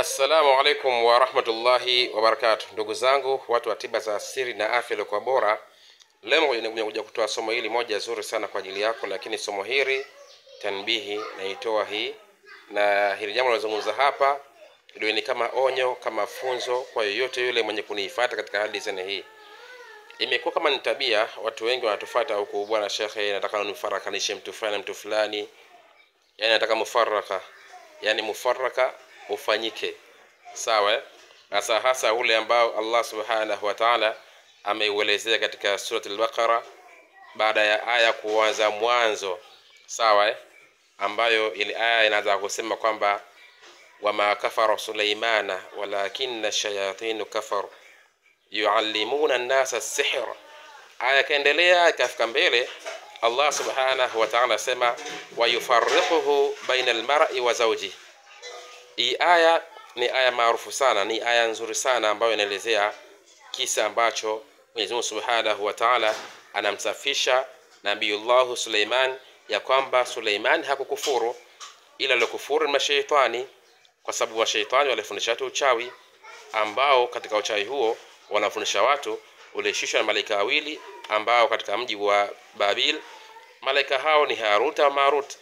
Assalamu alaikum warahmatullahi wabarakatu, ndugu zangu watu wa tiba za asili na afya iliyokuwa bora. Leo nimekuja kutoa somo hili moja zuri sana kwa ajili yako, lakini somo hili tanbihi naitoa hii na hili jambo linazungumza hapa ndio ni kama onyo, kama funzo kwa yoyote yule mwenye kuniifuata katika hali zene hii. Imekuwa kama ni tabia, watu wengi wanatufuata huku, bwana shekhe, nataka nifarakanishe mtu fulani na mtu fulani, yani nataka mufaraka, yani mufaraka ufanyike sawa, eh? hasa hasa ule ambao Allah subhanahu wa ta'ala ameuelezea katika surati al-Baqara baada ya aya kuanza mwanzo sawa, eh? ambayo ile aya inaanza kusema kwamba wama kafara Sulaimana walakinna shayatinu kafaru yuallimuna nnasa sihr. Aya ikaendelea ikafika mbele, Allah subhanahu wa ta'ala asema wayufarriquhu baina almar'i wa zawji. Hii aya ni aya maarufu sana, ni aya nzuri sana ambayo inaelezea kisa ambacho Mwenyezi Mungu subhanahu wa ta'ala anamsafisha Nabiyullahu Suleiman ya kwamba Suleiman hakukufuru ila alikufuru ni mashaitani, kwa sababu mashaitani walifundisha watu uchawi, ambao katika uchawi huo wanafundisha watu ulishushwa na malaika wawili ambao katika mji wa Babil malaika hao ni Harut na Marut.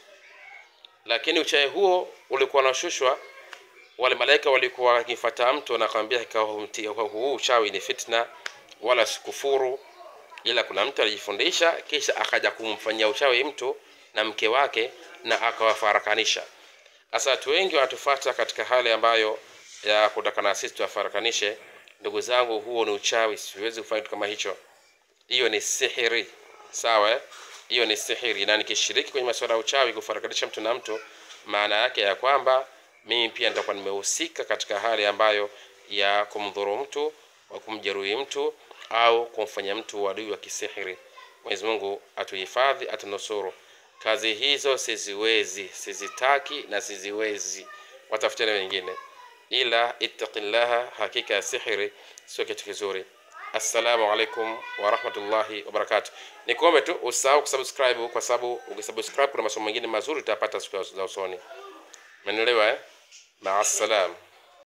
Lakini uchawi huo ulikuwa unashushwa, wale malaika walikuwa wakimfuata mtu na akamwambia huu uchawi ni fitna, wala sikufuru, ila kuna mtu alijifundisha kisha akaja kumfanyia uchawi mtu na mke wake na akawafarakanisha. Sasa watu wengi wanatufuata katika hali ambayo ya kutaka na sisi tuwafarakanishe. Ndugu zangu, huo ni uchawi, siwezi kufanya kitu kama hicho. Hiyo ni sihiri, sawa? eh? Hiyo ni sihiri, na nikishiriki kwenye masuala ya uchawi, kufarakanisha mtu na mtu, maana yake ya kwamba mimi pia nitakuwa nimehusika katika hali ambayo ya kumdhuru mtu, wa kumjeruhi mtu au kumfanya mtu uadui wa kisihiri. Mwenyezi Mungu atuhifadhi, atunusuru. Kazi hizo siziwezi, sizitaki na siziwezi, watafuteni wengine, ila ittaqillaha, hakika ya sihiri sio kitu kizuri. Assalamu alaikum warahmatullahi wabarakatuh. Nikuombe tu usahau kusubscribe, kwa sababu ukisubscribe kuna masomo mengine mazuri utapata siku za usoni. Umenielewa eh? Maasalam.